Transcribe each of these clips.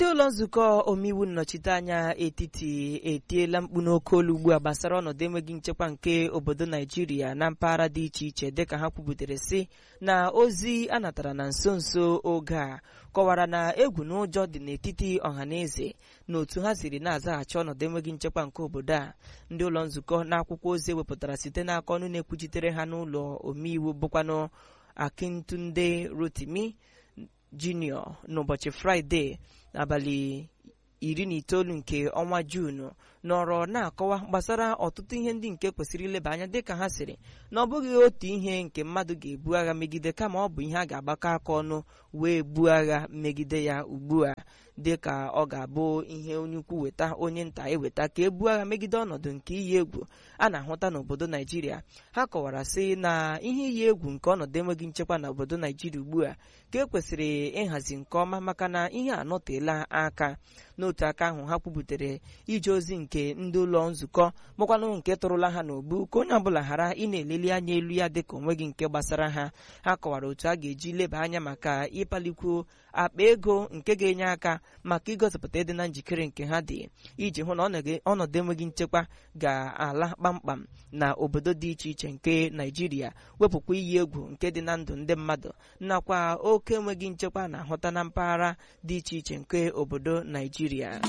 ndị ụlọ nzukọ omeiwu nnọchiteanya etiti etiela mkpu n'oke olu ugbu a gbasara ọnọdụ enweghị nchekwa nke obodo naijiria na mpaghara dị iche iche dịka ha kwubutere sị na ozi a natara na nso nso oge a kọwara na egwu na ụjọ dị n'etiti ọhaneze na otu ha siri na-azaghachi ọnọdụ enweghị nchekwa nke obodo a ndị ụlọ nzukọ na akwụkwọ ozi ewepụtara site n'aka ọnụ na-ekwuchitere ha n'ụlọ omeiwu bụkwanụ akintunde rotimi junior n'ụbọchị fraịde n'abalị iri na itoolu nke ọnwa juunu nọrọ na-akọwa gbasara ọtụtụ ihe ndị nke kwesịrị ileba anya dịka ha sịrị na ọ bụghị otu ihe nke mmadụ ga-ebu agha megide kama ọ bụ ihe a ga-agbakọ aka ọnụ wee buo agha megide ya ugbu a dịka ọ ga-abụ ihe onye ukwu weta onye nta eweta ka ebuo agha megide ọnọdụ nke iyi egwu a na-ahụta n'obodo naijiria ha kọwara sị na ihe iyi egwu nke ọnọdụ enweghị nchekwa n'obodo naijiria ugbu a ka e kwesịrị ịhazi nke ọma maka na ihe anọteela aka n'otu aka ahụ ha kwubutere ije ozi nke ndị ụlọ nzukọ makwanụ nke tụrụla ha n'obu ka onye ọbụla ghara ị na-eleli anya elu ya dịka onweghị nke gbasara ha ha kọwara otu a ga-eji leba anya maka ịkpalikwu akpa ego nke ga-enye aka maka igosipụta ịdị na njikere nke ha dị iji hụ na ọnọdụ enweghị nchekwa ga-ala kpamkpam na obodo dị iche iche nke naijiria wepụkwa iyi egwu nke dị na ndụ ndị mmadụ nakwa oke enweghị nchekwa na-ahụta na mpaghara dị iche iche nke obodo naijiria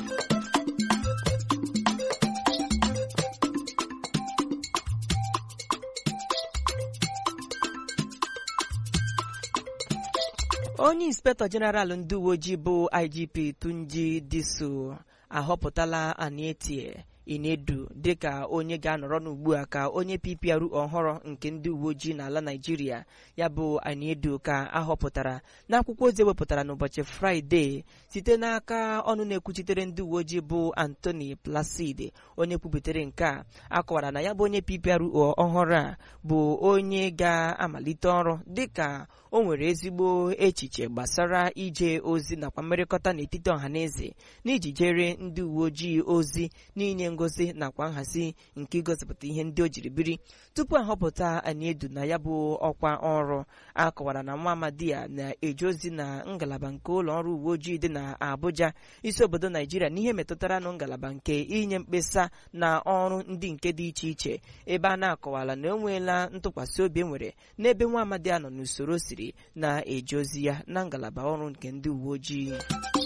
onye inspektọ jeneral ndị uwe ojii bụ igp tunji diso ahọpụtala anietie inedu dịka onye ga-anọrọ n'ugbu a ka onye ppr ọhụrụ nke ndị uwe ojii n'ala naijiria ya bụ aniedu ka ahọpụtara n'akwụkwọ ozi ewepụtara n'ụbọchị fraịde site n'aka ọnụ na-ekwuchitere ndị uwe ojii bụ antoni placid onye kwubutere nke a akọwara na ya bụ onye ppr ọhụrụ a bụ onye ga-amalite ọrụ dịka o nwere ezigbo echiche gbasara ije ozi nakwa mmerịkọta n'etiti ọhaneze n'iji jere ndị uwe ojii ozi n'inye ngozi nakwa nhazi nke igosipụta ihe ndị o jiri biri tupu ahọpụta aniedu na ya bụ ọkwa ọrụ a kọwara na nwa amadi ya na-eje ozi na ngalaba nke ụlọ ọrụ uwe ojii dị na abuja isi obodo naijiria n'ihe metụtara nụ ngalaba nke inye mkpesa na ọrụ ndị nke dị iche iche ebe a na-akọwala na o nweela ntụkwasị obi enwere n'ebe nwa amadi a nọ n'usoro siri na-eje ozi ya na ngalaba ọrụ nke ndị uwe ojii